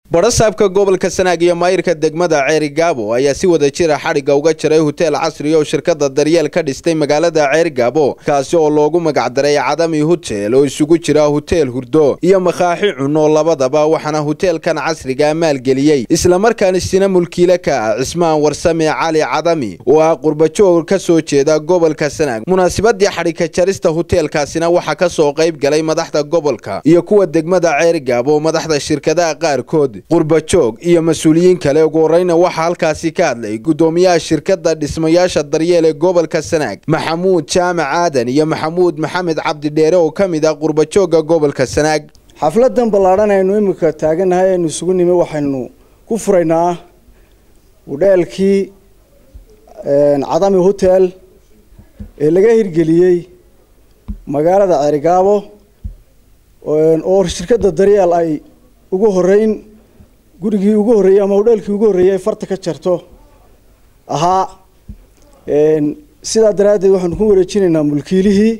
badhasaabka gobolka sanaag iyo maayirka degmada ceeri gaabo ayaa si wada jira xadhigga uga jiray hoteel casri oo shirkada daryeel ka dhistay magaalada ceeri gaabo kaasi oo loogu magacdaray cadami hotel oo isugu jira hoteel hurdo iyo makaaxi cunno labadaba waxaana hoteelkan casriga maalgeliyey islamarkaana sina mulkiile ka ah cismaan warsame cali cadami oo ah qurbajoog ka soo jeeda gobolka sanaag munaasabadii xadhigka jarista hoteelkaasina waxaa ka soo qayb galay madaxda gobolka iyo kuwa degmada ceeri gaabo madaxda shirkadaha qaarkood qurbajoog iyo mas-uuliyiin kale ugu horeyna waxaa halkaasi ka hadlay guddoomiyaha shirkadda dhismayaasha daryeel ee gobolka sanaag maxamuud jaamac aadan iyo maxamuud maxamed cabdidheere oo ka mid ah qurbajoogga gobolka sanaag xafladan ballaadhan aynu imika taagannahay aynu isugu nimi waxaynu ku furaynaa hudheelkii cadami hotel ee laga hirgeliyey magaalada ceerigaabo oo shirkadda daryeel ay ugu horeyn gurigii ugu horreeyey ama hudheelkii ugu horreeyey ay farta ka jarto ahaa sidaa daraaddeed waxaanu ku wareejinaynaa mulkiilihii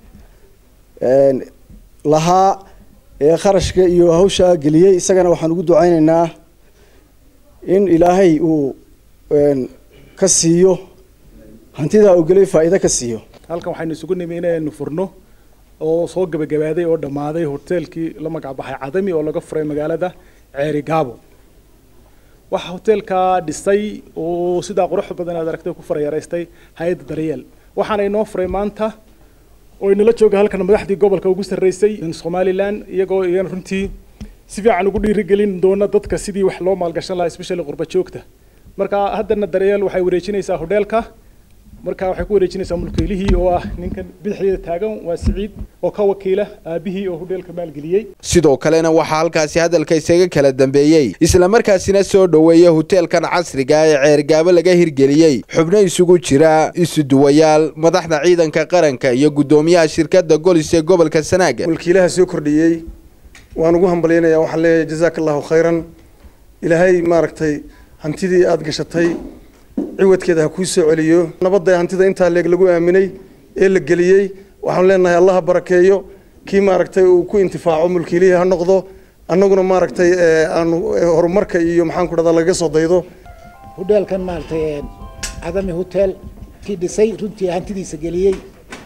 lahaa ee kharashka iyo hawshaa geliyey isagana waxaan ugu ducaynaynaa in ilaahay uu ka siiyo hantidaa uu gelay faa'iido ka siiyo halkan waxaynu isugu nimi inaynu furno oo soo gabagabaaday oo dhammaaday hoteelkii la magacbaxay cadami oo laga furay magaalada ceeri gaabo waxaa hoteelkaa dhisay oo sidaa quruxda badan aad aragtay ku farayaraystay hay-adda daryeel waxaana inoo furay maanta oo inala jooga halkan madaxdii gobolka ugu sarreysay somalilan iyagoo iyan runtii si fiican ugu dhiirigelin doona dadka sidii wax loo maalgashan lahaa especially qurba joogta marka haddana daryeel waxay wareejinaysaa hodheelka marka waxay ku wareejinaysaa mulkiilihii oo ah ninkan bidixdeeda taagan waa siciid oo ka wakiila aabihii oo hodheelka maalgeliyey sidoo kalena waxaa halkaasi hadalka isaga kala dambeeyey islamarkaasina soo dhoweeya hoteelkan casriga ee ceergaabo laga hirgeliyey xubno isugu jira isuduwayaal madaxda ciidanka qaranka iyo guddoomiyaha shirkadda golis ee gobolka sanaaga mulkiilaha soo kordhiyey waan ugu hambalyaynayaa waxaan leeyahay jazaaka allahu khayran ilaahay maaragtay hantidii aada gashatay ciwadkeeda ha kuu soo celiyo nabadda hantida intaa leeg lagu aaminay ee la geliyey waxaanu leenahay allaha barakeeyo kii maaragtay uu ku intifaaco mulkiilihii ha noqdo annaguna maaragtay aanu horumarka iyo maxaan ku dhahdaa lagaga soo daydo hudheelkan maaragtay cadami hotel kii dhisay runtii hantidiisa geliyey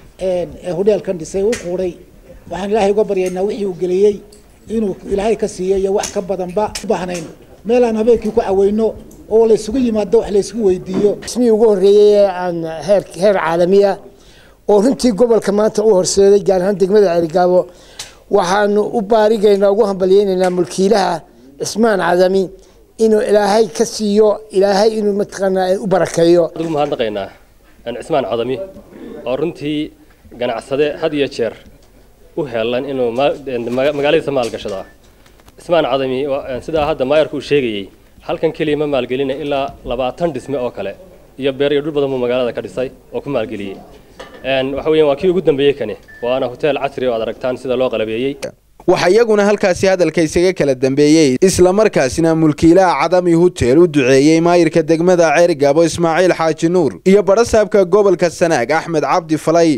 ee hudheelkan dhisay u quuray waxaan ilaahay uga baryaynaa wixii uu geliyey inuu ilaahay ka siiyo iyo wax ka badanba u baahnayn meel aan habeenkii ku caweyno oo la isugu yimaado wax la isugu weydiiyo ismihii ugu horreeyey ee aan heer heer caalamiya oo runtii gobolka maanta u horseeday gaar ahaan degmada ceerigaabo waxaanu u baarigaynaa ugu hambalyeynaynaa mulkiilaha cismaan cadami inuu ilaahay ka siiyo ilaahay inuu mataqaanaa u barakeeyo ugu mahadnaqaynaa cismaan cadami oo runtii ganacsade had iyo jeer u heelan inuu magaaladiisa maalgashada cismaan cadami sidaa hadda maayarku uu sheegayey halkan keliya ma maalgelina ilaa labaatan dhisme oo kale iyo beer iyo dhul badan buu magaalada ka dhisay oo ku maalgeliyey waxa weeyaan waa kii ugu dambeeyey kani waana hotel casri oo aad aragtaan sida loo qalabeeyey waxaa iyaguna halkaasi hadalka isaga kala dambeeyey islamarkaasina mulkiilaha cadami hotel u duceeyey maayirka degmada ceerigaabo ismaaciil xaaji nuur iyo badhasaabka gobolka sanaag axmed cabdi falay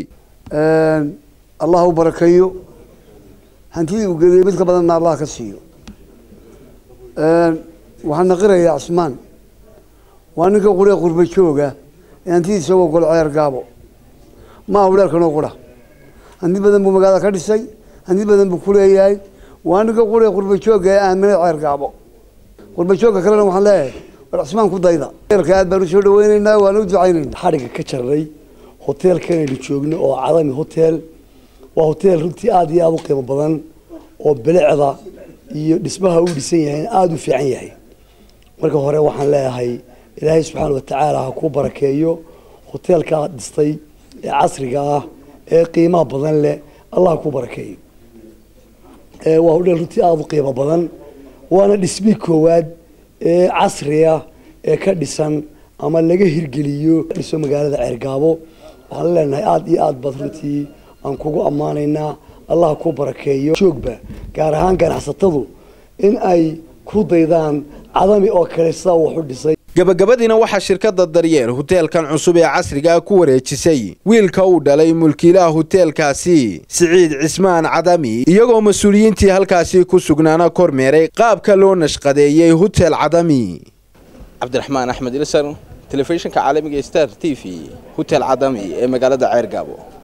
allah u barakeeyo hantidii uu geliyey mid ka badanna allah ka siiyo waxaan naqirayaa cismaan waa ninka quree qurba jooga ee hantidiisa uga golo ceer gaabo maaha hudheelkanoo qura hanti badan buu magaalada ka dhisay hanti badan buu ku leeyahay waa ninka quree qurba jooga ee aaminay ceer gaabo qurba joogka kalena waxaan leeyahay war cismaan ku dayda eelka aad baan usoo dhaweyneynaa waana u ducaynayna xadhigga ka jarnay hoteelkan aynu joogno oo cadami hotel waa hotel runtii aada iyo aada u qiimo badan oo bilicda iyo dhismaha uu dhisan yahay aada u fiican yahay marka hore waxaan leeyahay ilaahay subxaana watacaala ha kuu barakeeyo hoteelka aad dhistay ee casriga ah ee qiimaha badan leh allah ha kuu barakeeyo waa hodheel runtii aada u qiimo badan waana dhismii koowaad ee casriya ee ka dhisan ama laga hirgeliyo dhiso magaalada ceergaabo waxaan leenahay aada iyo aada baad runtii aan kugu ammaanaynaa allah ku barakeeyo joogba gaar ahaan ganacsatadu in ay ku daydaan cadami oo kale sidaa wax u dhisay gabagabadiina waxaa shirkadda daryeel huteelkan cusub ee casriga ah ku wareejisay wiilka uu dhalay mulkiilaha huteelkaasi siciid cismaan cadami iyagoo mas-uuliyiintii halkaasi ku sugnaana kormeeray qaabka loo nashqadeeyey hutel cadami cabdiraxmaan axmed ilsar telefishinka caalamiga star t v hutel cadami ee magaalada ceergaabo